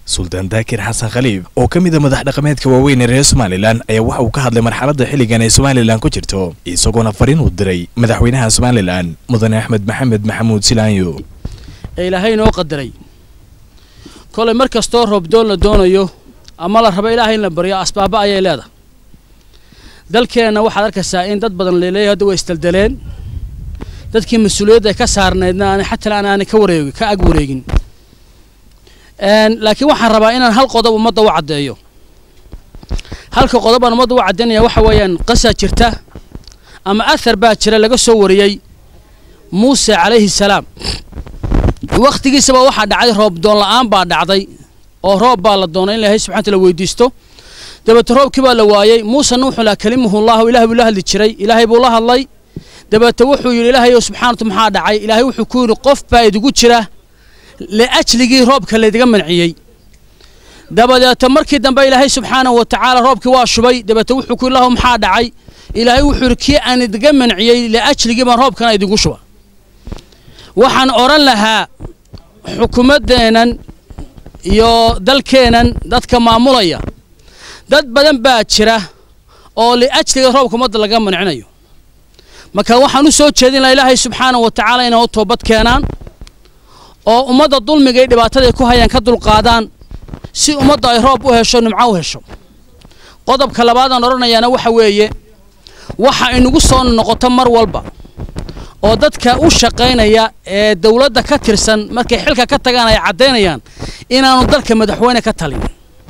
suldaan daakir xasan khaliif oo ka mid a madax dhaqameedka waaweyn ee reer somalilan ayaa waxa uu ka hadlay marxaladda xilligan ee somalilan ku jirto isagoona fariin uu diray madaxweynaha somalilan mudane axmed maxamed maxamuud silaanyo ee ilaahay inoo qadaray kolay mar kastoo roobdoon la doonayo ama la rabo ilaahay in la baryo asbaaba ayay leedahay dalkeenna waxaad arkaysaa in dad badan leeleeyahay hadda way isdeldeleen dadkii mas-uuliyadda ka saarnaydna aanay xataa aan aanay ka wareegi ka ag wareegin laakiin waxaan rabaa inaan hal qodob ummadda u caddeeyo halka qodob aan ummadda u caddaynaya waxa weeyaan qasa jirta ama athar baa jira laga soo wariyey muuse calayhi salaam wakhtigiisaba waxaa dhacday roob doon la'aan baa dhacday oo roob baa la doonay in ilaahay subxana taala weydiisto dabeete roobkii baa la waayey muusena wuxuu lahaa kalimuhullahu ilahay buu la hadli jiray ilaahay buu la hadlay dabeete wuxuu yidhi ilaahayow subxaanatu maxaa dhacay ilaahay wuxuu ku yidhi qof baa idigu jira liajligii roobka laydiga manciyey dabadeete markii dambe ilaahay subxaanahu wa tacaala roobkii waa shubay dabeete wuxuu ku yidhi lahu maxaa dhacay ilaahay wuxuu yidhi kii aan idiga manciyey liajligii baan roobkana idigu shuba waxaan odhan lahaa xukuumaddeennan iyo dalkeennan dadka maamulaya dad badan baa jira oo liajliga roobka ummadda laga mancinayo marka waxaan u soo jeedin laha ilaahay subxaanahu wa tacaala inay u toobad keenaan oo ummadda dulmiga iyo dhibaataday ku hayaan ka dulqaadaan si ummadda ay roob u hesho nimco u hesho qodobka labaadaan odhanayaana waxa weeye waxa inagu soo noqoto mar walba oo dadka u shaqaynaya ee dowladda ka tirsan markay xilka ka tagaan ay caddaynayaan inaanu dalka madaxweyne ka talin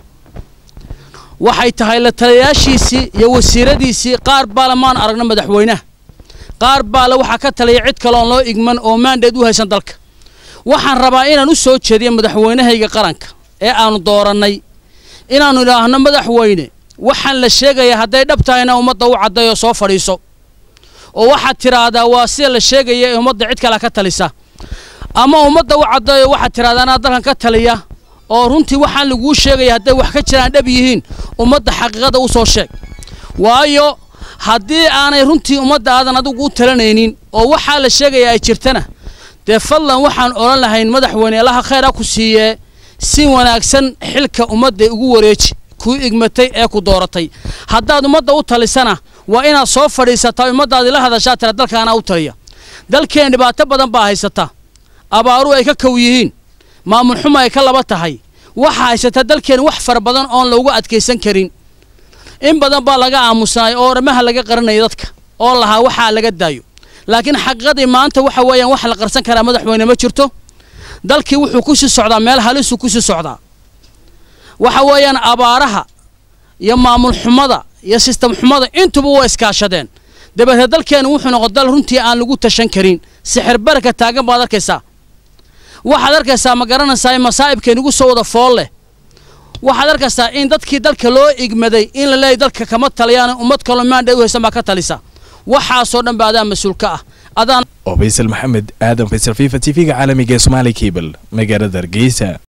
waxay tahay la taliyayaashiisii iyo wasiiradiisii qaar baale maan aragno madaxweynaha qaar baale waxaa ka taliya cid kale oon loo igman oo maandheed u haysan dalka waxaan rabaa inaan u soo jeediyo madaxweynahayga qaranka ee aanu doorannay inaannu idhaahno madaxweyne waxaan la sheegayaa hadday dhab tahayna ummadda u caddayo soo fadhiiso oo waxaad tidhaahdaa waa sida la sheegaya ee ummadda cid kale ka talisa ama ummadda u caddayo waxaad tidhahdaa anaa dalkan ka taliya oo runtii waxaan laguu sheegaya hadday wax ka jiraan dhab yihiin ummadda xaqiiqada u soo sheeg waayo haddii aanay runtii ummadda aadan adigu u talanaynin oo waxaa la sheegaya ay jirtana dee fadlan waxaan odhan lahayn madaxweyne allaha khayr ha ku siiyee si wanaagsan xilka ummadda ugu wareeji kuu igmatay ee ku dooratay haddaad ummadda u talisana waa inaad soo fadhiisataa ummaddaadii la hadashaa tira dalkaanaa u taliya dalkeen dhibaato badan baa haysata abaaru ay ka kow yihiin maamul xumo ay ka laba tahay waxaa haysata dalkeen wax fara badan oon loogu adkaysan karin in badan baa laga aamusnay oo oramaha laga qaranaya dadka oo lahaa waxaa laga daayo laakiin xaqiiqadii maanta waxa weeyaan wax la qarsan karaa madaxweyne ma jirto dalkii wuxuu ku sii socdaa meel halisuu ku sii socdaa waxa weeyaan abaaraha iyo maamul xumada iyo sistem xumada intuba waa iskaashadeen dabeetee dalkeenu wuxuu noqon dal runtii aan lagu tashan karin sixir baraka taagan baad arkaysaa waxaad arkaysaa ma garanaysaa in masaa'ibkeenugu soo wada fool leh waxaad arkaysaa in dadkii dalka loo igmaday in la leeyahy dalka kama taliyaan ummad kaloo maandhay u haysan baa ka talisa waxaasoo dhan ba adaa mas-uul ka ah adaan oo faysal maxamed aadan faysal fifa t v-ga caalamiga ee somaali cable magaalada hargeysa